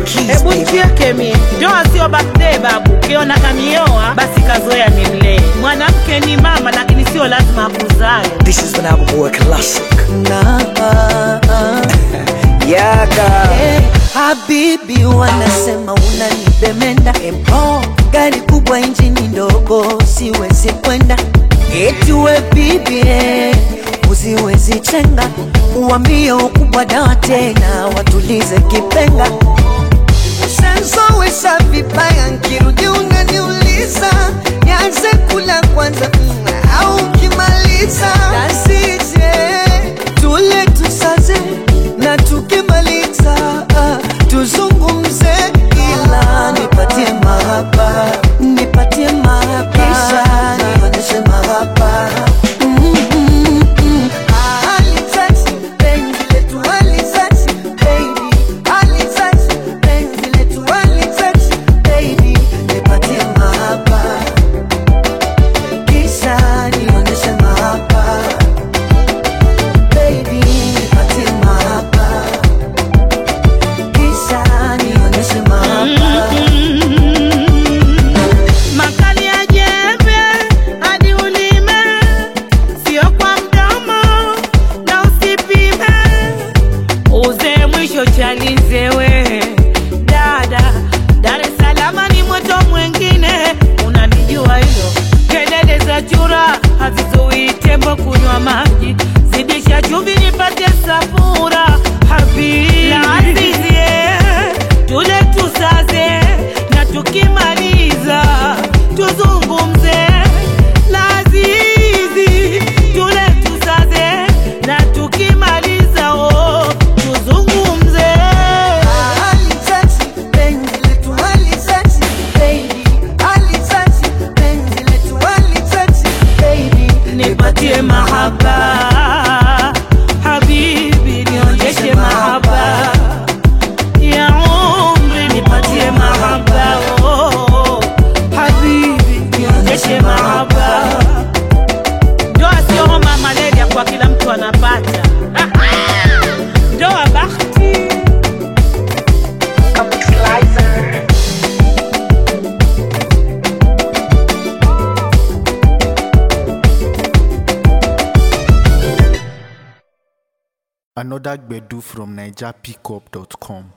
keys, Hebu baby. cheke mie, ndoa sio birthday babu. Ukiona kanioa basi kazoea nimlee. Mwanamke ni mama, lakini sio lazima akuzae. This is an album boy classic. Nah, Yaga. Hey, habibi wanasema unanibemenda empo gari kubwa injini ndogo siwezi kwenda eti we bibi eh, usiwezi chenga uambie ukubwa dawa tena watulize kipenga Usanzowesha vibaya nkirudi unaniuliza nianze kula kwanza mm, au ukimaliza nasije tule tusaze na tukimaliza ah, tuzungumze ila nipatie mahaba nipatie mahaba kisha nionyeshe mahaba Mm, mm, mm. Ah, alitouch, penzi letu alitouch, baby. Alitouch, penzi letu alitouch, baby. Nipatie mahaba kisha nionyeshe mahaba baby nipatie mahaba kisha nionyeshe mahaba Makali ya jembe hadi ulime, sio kwa mdomo na usipime. Uze mwisho chalize we dada, Dar es Salaam ni moto mwingine, unanijua hilo. Kelele za chura hazizuii tembo kunywa maji, zidisha chumvi nipate safura habibi la azizie, tule tusaze na tukimaliza tuzungumze lazizi tule tusaze na tukimaliza oh, tuzungumze Alitouch, penzi letu alitouch, baby. Alitouch, penzi letu alitouch, baby. nipatie mahaba habibi nionyeshe mahaba ya umri nipatie mahaba oh, habibi nionyeshe mahaba ndoa sio homa malaria kwa kila mtu anapata ndoa bahati Another Gbedu from NigerPickup.com.